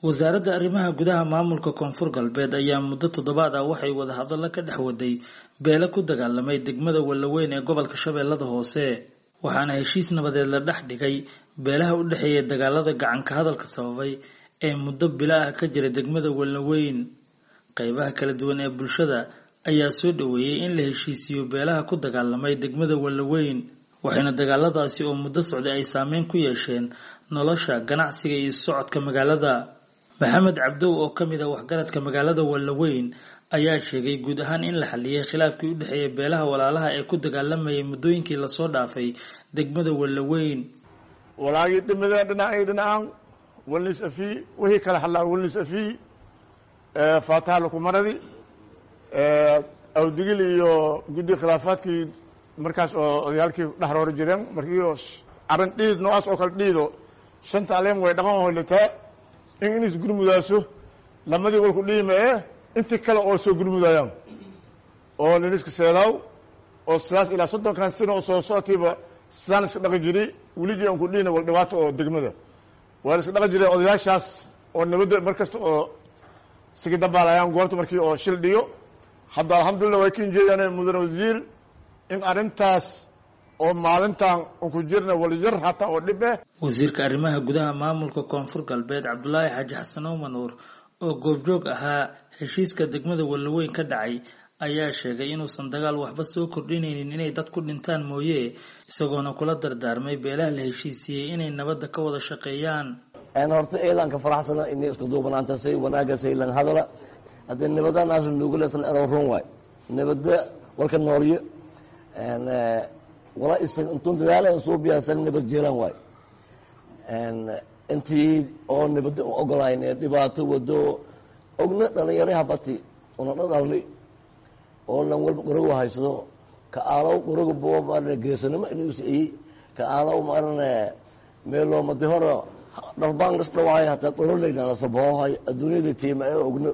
wasaaradda arrimaha gudaha maamulka koonfur galbeed ayaa muddo toddobaad ah waxay wadahadallo ka dhex waday beele ku dagaalamay degmada wallaweyn ee gobolka shabeellada hoose waxaana heshiis nabadeed la dhex dhigay beelaha u dhexeeya dagaalada gacanka hadalka sababay ee muddo bila ah ka jira degmada wallaweyn qeybaha kala duwan ee bulshada ayaa soo dhoweeyey in la heshiisiiyo beelaha ku dagaalamay degmada wallaweyn waxayna dagaaladaasi oo muddo socday ay saameyn ku yeesheen nolosha ganacsiga iyo socodka magaalada maxamed cabdow oo ka mid ah waxgaradka magaalada wallaweyn ayaa sheegay guud ahaan in la xaliyay khilaafkii u dhexeeya beelaha walaalaha ee ku dagaalamayay muddooyinkii lasoo dhaafay degmada wallaweyn walaagii dhimada dhinacay dhinacaan walnis afii wixii kala hadlaa walnis afii faataha lukumaradi awdigil iyo guddi khilaafaadkii markaas oo odayaalkii dhexroori jireen markii arrin dhiid noocaas oo kale dhiido shanta aleem way dhaqan hoylataa in inis gurmudaaso lamadii walku dhiima ee intii kale oo soo gurmudayaan oo niniska seedaaw oo sidaas ilaa soddonkan sano oo soo socotiiba sidaan iska dhaqi jiri weligii aan ku dhiina wal dhibaato oo degmada waa la iska dhaqi jiray odayaashaas oo nabadda mar kasta oo sigi dabaalayaan goobta markii oo shil dhiyo hadda alxamdulillah way kin jeedaan mudane wasiir in arrintaas oo maalintan unku jirna walyar hataa oo dhib eh wasiirka arrimaha gudaha maamulka koonfur galbeed cabdulaahi xaaji xasan omanuur oo goobjoog ahaa heshiiska degmada wallaweyn ka dhacay ayaa sheegay inuusan dagaal waxba soo kordhinaynin inay dad ku dhintaan mooye isagoona kula dardaarmay beelaha la heshiisiiyey inay nabadda ka wada shaqeeyaan horta eedaanka faraxsana inay isku duubanaanta say wanaaga saylan hadala haddii nabadanaas nugu leesan edow run waay nabada walka noolyo wala isag intuun dadaala soo biyaasan nabad jeelan waay intii oo nabada ogolayn ee dhibaato wado ogna dhalinyaro habati una dhadhalni oo lan walba qorogo haysado ka aalow qorogo bo maarane geesanimo inuusiiyey ka aalow maarane meeloomadi hore dhalbaan las dhawaay hataa qoroleynalasabohohay adduunyada tiima ee ogno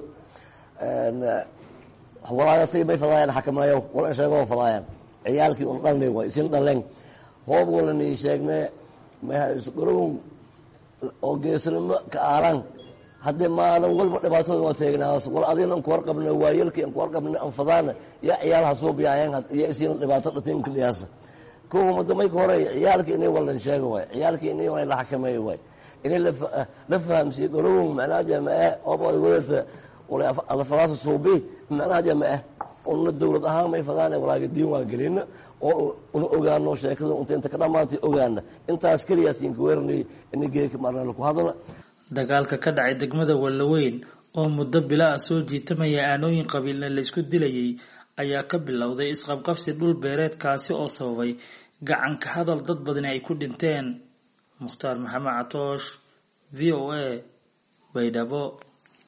walaagasay may fadaayaan xakameeyo wal sheegoo fadaayaan ciyaalkii un dhalni way isin dhalen hoob walani sheegne mayqorogon oo geesanimo ka aalaan haddii maalin walba dhibaatada waa teegnaas wal adina an kuwar qabna waayalkii an kuwar qabna an fadaana yaa ciyaalaha soo biyaayeen iyo isiina dhibaato dhatinka dhiyaasa kuwa mada mayka hore ciyaalkii inay wallan sheega waay ciyaalkii inay waa la xakameeyo waay inay la fahamsiiye qorogon macnaha jamae hoob wadata alafadaasa suubi macnaha jamae una dawlad ahaan may fadaan walaaga diin waa gelina oo una ogaano sheekada unta inta ka dhamaantay ogaana intaas keliyaas inka weeranay ina geeka marna laku hadla dagaalka ka dhacay degmada wallaweyn oo muddo bila ah soo jiitamaya aanooyin qabiilna la isku dilayay ayaa ka bilowday isqabqabsi dhul beereedkaasi oo sababay gacanka hadal dad badani ay ku dhinteen mukhtaar maxamed catoosh v o a baydhabo